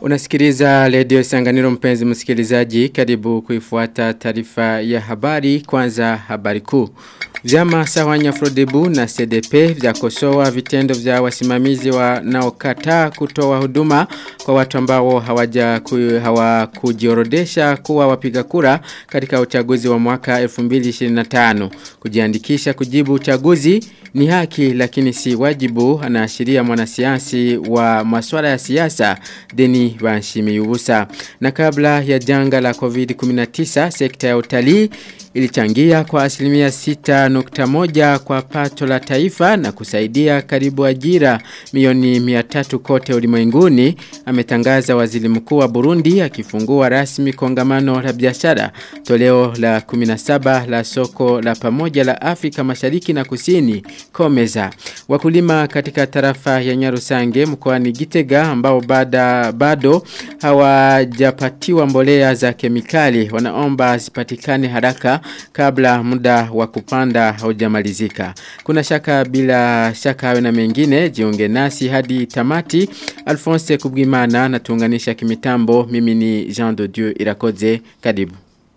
Unasikiliza redio Sanganiro mpenzi msikilizaji karibu kuifuata taarifa ya habari kwanza habari kuu. Vyama Sawanya Frodebu na CDP vya kosoa vitendo vya wasimamizi wanaokataa kutoa huduma kwa watu ambao hawaja ku, hawakujiorodesha kuwa wapiga kura katika uchaguzi wa mwaka 2025. Kujiandikisha kujibu uchaguzi ni haki lakini si wajibu anaashiria mwanasiasi wa masuala ya siasa Deni Banshimiyubusa. Na kabla ya janga la COVID-19 sekta ya utalii ilichangia kwa asilimia 6.1 kwa pato la taifa na kusaidia karibu ajira milioni 300 kote ulimwenguni ametangaza waziri mkuu wa Burundi akifungua rasmi kongamano la biashara toleo la 17 la soko la pamoja la Afrika Mashariki na Kusini Komeza wakulima katika tarafa ya Nyarusange mkoani Gitega ambao bada, bado hawajapatiwa mbolea za kemikali wanaomba zipatikane haraka kabla muda wa kupanda haujamalizika. Kuna shaka bila shaka hawe na mengine jiunge nasi hadi tamati Alphonse Kubwimana na tuunganisha kimitambo mimi ni Jean de Dieu Irakoze karibu.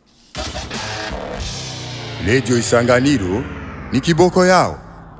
Radio Isanganiro ni kiboko yao.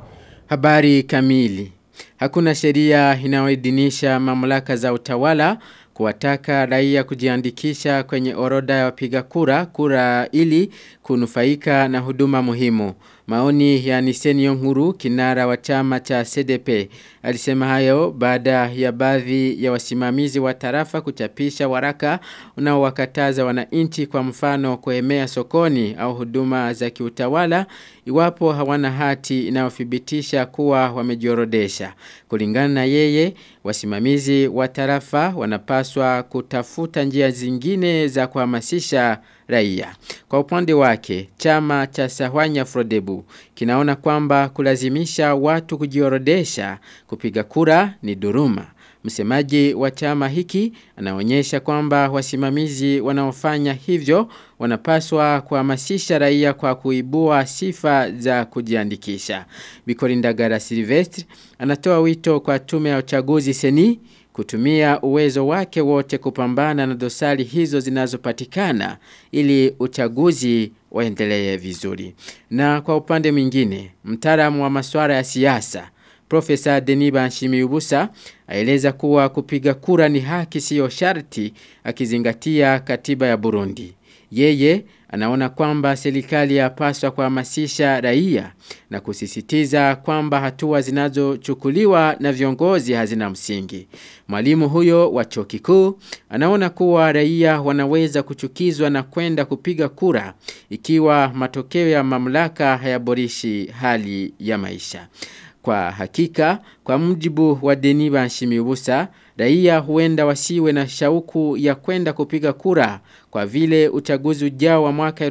Habari kamili. Hakuna sheria inayoidhinisha mamlaka za utawala kuwataka raia kujiandikisha kwenye orodha ya wapiga kura kura ili kunufaika na huduma muhimu. Maoni ya Niseni Yonguru kinara wa chama cha CDP alisema hayo baada ya baadhi ya wasimamizi wa tarafa kuchapisha waraka unaowakataza wananchi kwa mfano kuemea sokoni au huduma za kiutawala iwapo hawana hati inayothibitisha kuwa wamejiorodesha. Kulingana na yeye wasimamizi wa tarafa wanapaswa kutafuta njia zingine za kuhamasisha raia. Kwa upande wake, chama cha Sahwanya Frodebu kinaona kwamba kulazimisha watu kujiorodesha kupiga kura ni duruma. Msemaji wa chama hiki anaonyesha kwamba wasimamizi wanaofanya hivyo wanapaswa kuhamasisha raia kwa kuibua sifa za kujiandikisha. Bikorindagara Silvestre anatoa wito kwa tume ya uchaguzi seni kutumia uwezo wake wote kupambana na dosari hizo zinazopatikana ili uchaguzi waendelee vizuri. Na kwa upande mwingine, mtaalamu wa masuala ya siasa Profesa Deniba Nshimiubusa aeleza kuwa kupiga kura ni haki siyo sharti akizingatia katiba ya Burundi. Yeye anaona kwamba serikali yapaswa kuhamasisha raia na kusisitiza kwamba hatua zinazochukuliwa na viongozi hazina msingi. Mwalimu huyo wa chuo kikuu anaona kuwa raia wanaweza kuchukizwa na kwenda kupiga kura ikiwa matokeo ya mamlaka hayaborishi hali ya maisha. Kwa hakika, kwa mjibu wa Deniba Nshimiubusa, raia huenda wasiwe na shauku ya kwenda kupiga kura kwa vile uchaguzi ujao wa mwaka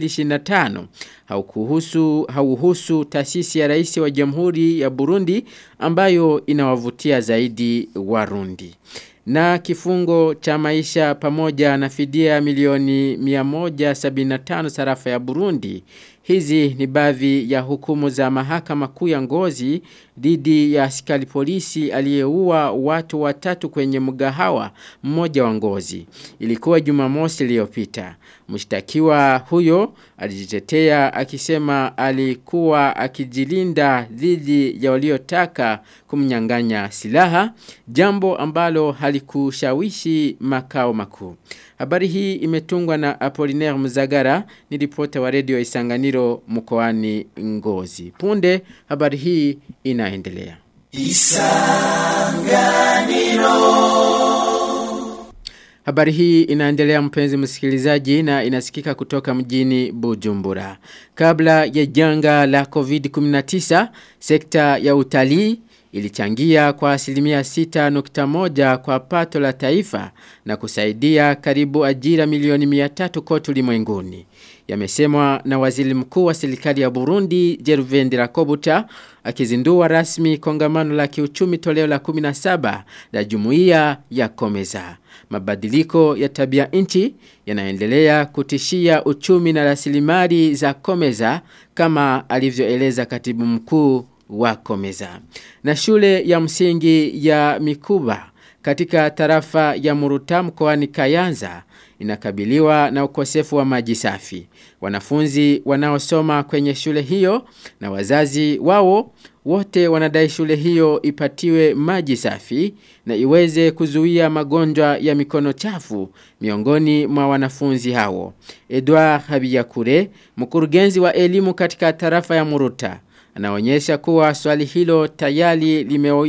2025 haukuhusu hauhusu taasisi ya rais wa Jamhuri ya Burundi ambayo inawavutia zaidi Warundi. Na kifungo cha maisha pamoja na fidia milioni 175 sarafa ya Burundi Hizi ni baadhi ya hukumu za mahakama kuu ya ngozi dhidi ya askari polisi aliyeua watu watatu kwenye mgahawa mmoja wa ngozi. Ilikuwa Jumamosi iliyopita. Mshtakiwa huyo alijitetea akisema alikuwa akijilinda dhidi ya waliotaka kumnyang'anya silaha, jambo ambalo halikushawishi makao makuu. Habari hii imetungwa na Apollinaire Muzagara ni ripota wa redio Isanganiro mkoani Ngozi. Punde habari hii inaendelea. Isanganiro Habari hii inaendelea mpenzi msikilizaji na inasikika kutoka mjini Bujumbura. Kabla ya janga la COVID-19, sekta ya utalii ilichangia kwa asilimia 6.1 kwa pato la taifa na kusaidia karibu ajira milioni 300 kote ulimwenguni. Yamesemwa na waziri mkuu wa serikali ya Burundi Gervais Rakobuta akizindua rasmi kongamano la kiuchumi toleo la 17 la jumuiya ya Komeza. Mabadiliko ya tabia nchi yanaendelea kutishia uchumi na rasilimali za Komeza kama alivyoeleza katibu mkuu wa Komeza. Na shule ya msingi ya Mikuba katika tarafa ya Muruta mkoani Kayanza inakabiliwa na ukosefu wa maji safi. Wanafunzi wanaosoma kwenye shule hiyo na wazazi wao wote wanadai shule hiyo ipatiwe maji safi na iweze kuzuia magonjwa ya mikono chafu miongoni mwa wanafunzi hao. Edouard Habiyakure, mkurugenzi wa elimu katika tarafa ya Muruta, anaonyesha kuwa swali hilo tayari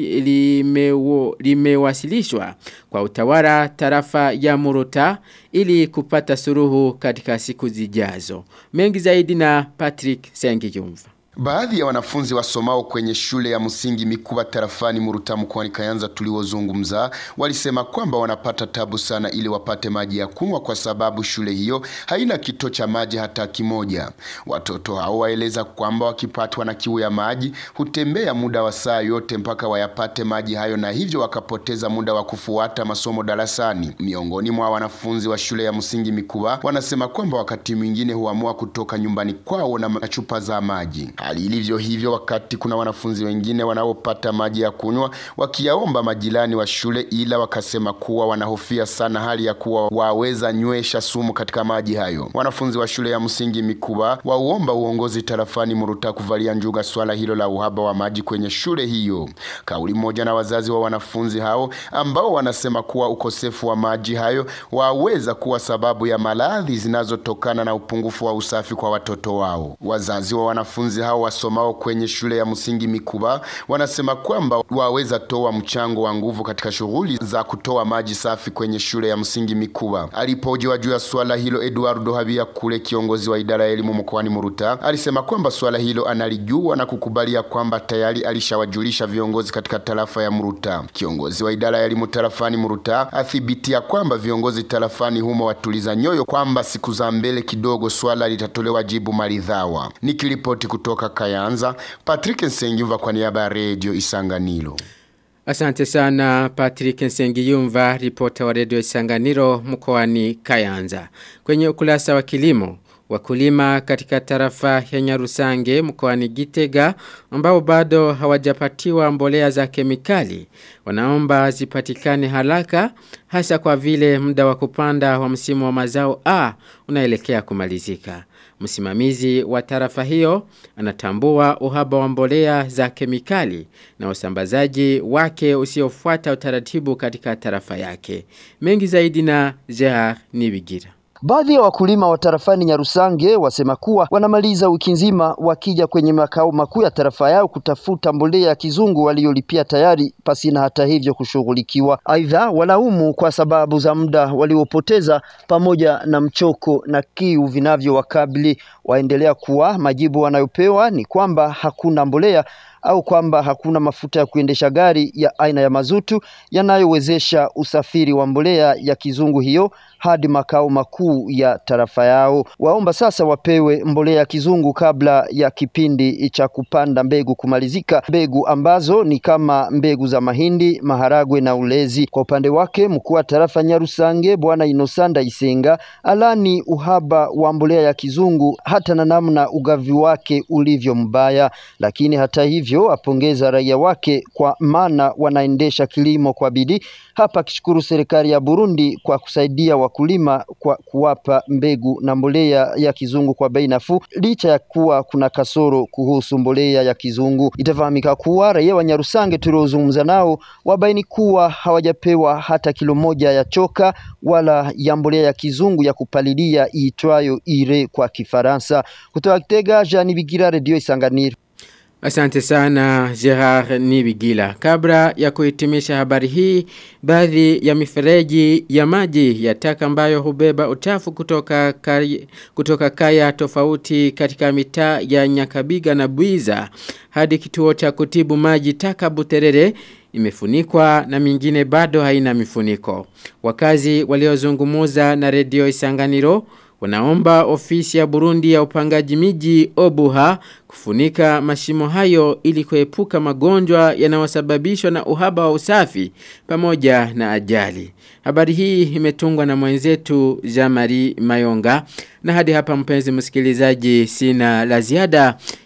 limewasilishwa lime, lime kwa utawala tarafa ya Muruta ili kupata suruhu katika siku zijazo. Mengi zaidi na Patrick Sengiyumva. Baadhi ya wanafunzi wasomao kwenye shule ya msingi Mikuba tarafani Muruta mkoani Kayanza tuliozungumza walisema kwamba wanapata tabu sana ili wapate maji ya kunywa kwa sababu shule hiyo haina kito cha maji hata kimoja. Watoto hao waeleza kwamba wakipatwa na kiu ya maji hutembea muda wa saa yote mpaka wayapate maji hayo na hivyo wakapoteza muda wa kufuata masomo darasani. Miongoni mwa wanafunzi wa shule ya msingi Mikuba wanasema kwamba wakati mwingine huamua kutoka nyumbani kwao na chupa za maji. Hali ilivyo hivyo wakati kuna wanafunzi wengine wanaopata maji ya kunywa wakiyaomba majirani wa shule, ila wakasema kuwa wanahofia sana hali ya kuwa waweza nywesha sumu katika maji hayo. Wanafunzi wa shule ya msingi Mikuba wauomba uongozi tarafani Muruta kuvalia njuga swala hilo la uhaba wa maji kwenye shule hiyo. Kauli moja na wazazi wa wanafunzi hao ambao wanasema kuwa ukosefu wa maji hayo waweza kuwa sababu ya maradhi zinazotokana na upungufu wa usafi kwa watoto wao. Wazazi wa wanafunzi hao wasomao kwenye shule ya msingi Mikuba wanasema kwamba waweza toa mchango wa nguvu katika shughuli za kutoa maji safi kwenye shule ya msingi Mikuba. Alipojiwa juu ya swala hilo, Eduardo Habia kule kiongozi wa idara ya elimu mkoani Muruta alisema kwamba swala hilo analijua na kukubalia kwamba tayari alishawajulisha viongozi katika tarafa ya Muruta. Kiongozi wa idara ya elimu tarafani Muruta athibitia kwamba viongozi tarafani humo watuliza nyoyo kwamba siku za mbele kidogo swala litatolewa jibu maridhawa. Nikiripoti kutoka Kayanza, Patrick Nsengiyumva kwa niaba ya Radio Isanganiro. Asante sana Patrick Nsengiyumva, ripota wa Radio Isanganiro mkoani Kayanza. Kwenye ukurasa wa kilimo, wakulima katika tarafa ya Nyarusange mkoani Gitega ambao bado hawajapatiwa mbolea za kemikali wanaomba zipatikane haraka hasa kwa vile muda wa kupanda wa msimu wa mazao A unaelekea kumalizika. Msimamizi wa tarafa hiyo anatambua uhaba wa mbolea za kemikali na usambazaji wake usiofuata utaratibu katika tarafa yake. Mengi zaidi na Gerard Nibigira. Baadhi ya wakulima wa tarafani Nyarusange wasema kuwa wanamaliza wiki nzima wakija kwenye makao makuu ya tarafa yao kutafuta mbolea ya kizungu waliolipia tayari pasina hata hivyo kushughulikiwa. Aidha, walaumu kwa sababu za muda waliopoteza pamoja na mchoko na kiu vinavyowakabili. Waendelea kuwa majibu wanayopewa ni kwamba hakuna mbolea au kwamba hakuna mafuta ya kuendesha gari ya aina ya mazutu yanayowezesha usafiri wa mbolea ya kizungu hiyo hadi makao makuu ya tarafa yao. Waomba sasa wapewe mbolea ya kizungu kabla ya kipindi cha kupanda mbegu kumalizika, mbegu ambazo ni kama mbegu za mahindi, maharagwe na ulezi. Kwa upande wake, mkuu wa tarafa Nyarusange Bwana Inosanda Isenga alani uhaba wa mbolea ya kizungu hata na namna ugavi wake ulivyo mbaya, lakini hata hivyo apongeza raia wake kwa maana wanaendesha kilimo kwa bidii hapa akishukuru serikali ya Burundi kwa kusaidia wakulima kwa kuwapa mbegu na mbolea ya kizungu kwa bei nafuu, licha ya kuwa kuna kasoro kuhusu mbolea ya kizungu. Itafahamika kuwa raia wa Nyarusange tuliozungumza nao wabaini kuwa hawajapewa hata kilo moja ya choka wala ya mbolea ya kizungu ya kupalilia iitwayo ire kwa Kifaransa. Kutoka Kitega, Jean Bigira, Radio Isanganiro. Asante sana Gerard Nibigila. Kabla ya kuhitimisha habari hii, baadhi ya mifereji ya maji ya taka ambayo hubeba uchafu kutoka kaya, kutoka kaya tofauti katika mitaa ya Nyakabiga na Buiza hadi kituo cha kutibu maji taka Buterere imefunikwa na mingine bado haina mifuniko. Wakazi waliozungumuza na redio Isanganiro wanaomba ofisi ya Burundi ya upangaji miji Obuha kufunika mashimo hayo ili kuepuka magonjwa yanayosababishwa na uhaba wa usafi pamoja na ajali. Habari hii imetungwa na mwenzetu Jamari Mayonga na hadi hapa mpenzi msikilizaji sina la ziada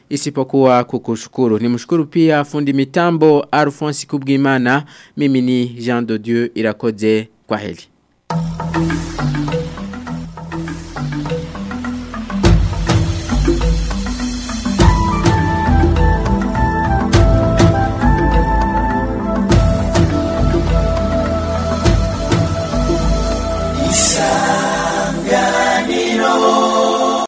isipokuwa kukushukuru. Nimshukuru pia fundi mitambo Alphonse Kubwimana. Mimi ni Jean de Dieu Irakoze kwa heli.